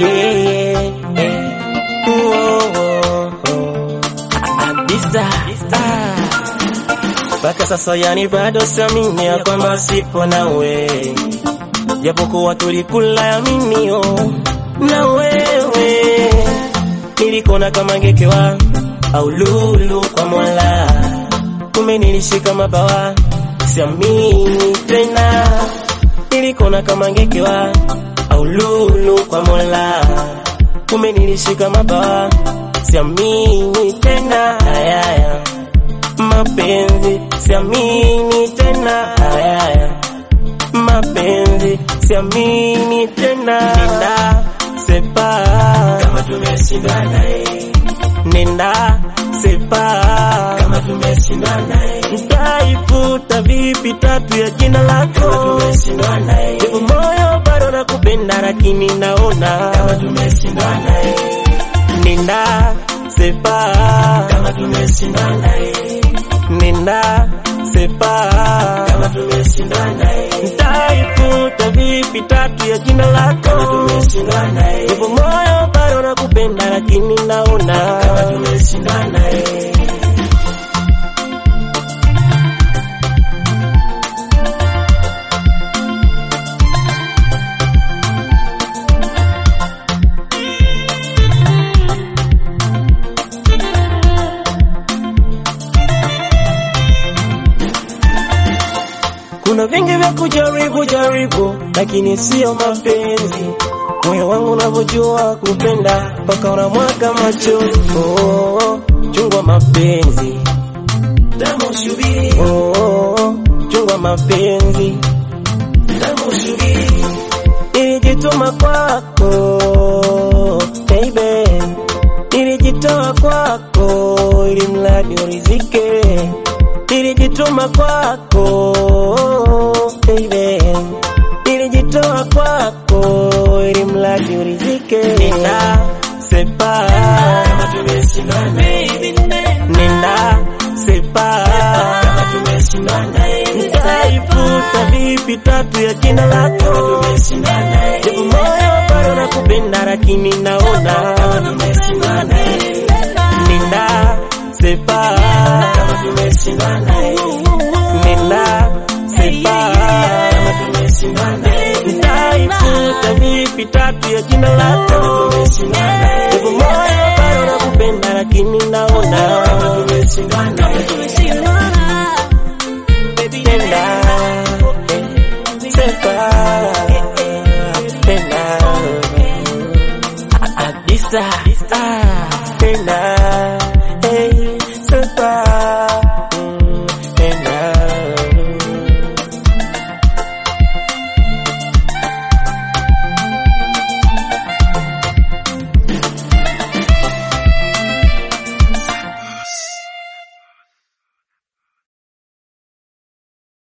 yeah, yeah. Oh, oh, oh. Abisa, ah. Mpaka sasa yani bado siamini ya kwamba sipo nawe, japokuwa tulikula yaminio na wewe, nilikona kama ngekewa au lulu kwa Mola, kumbe nilishika mabawa, siamini tena, nilikona kama ngekewa au lulu kwa Mola, kumbe nilishika mabawa, siamini tena, ayaya mapenzi siamini tena, ayaya mapenzi siamini tena, nenda sepa kama tumeshindana, nenda sepa kama tumeshindana, nitaifuta vipi tatu ya jina lako Japo moyo bado nakupenda, lakini naona kama tumeshindana, nenda sepa kama tumeshindana, nenda sepa kama tumeshindana, nitaifuta vipi tatu ya jina lako Japo moyo bado nakupenda, lakini naona kama tumeshindana, Kuna vingi vya kujaribu jaribu, lakini sio mapenzi. Moyo wangu unavyojua kupenda, mpaka unamwaga machozi. Oh, oh, chungwa mapenzi Damu shubiri. Oh, oh, chungwa mapenzi Damu shubiri. Nilijituma kwako baby, nilijitoa kwako ili mradi urizike nilijituma kwako baby, nilijitoa kwako ili mradi urizike. Nenda sepa kama tumeshindana, nenda sepa kama tumeshindana, nitaifuta vipi tatu ya jina lako japo moyo bado nakupenda, lakini naona kama tumeshindana, nenda sepa kama tumeshindana, nenda sepa kama tumeshindana, nitaifuta vipi tatu ya jina lako japo moyo bado nakupenda, lakini naona kama tumeshindana.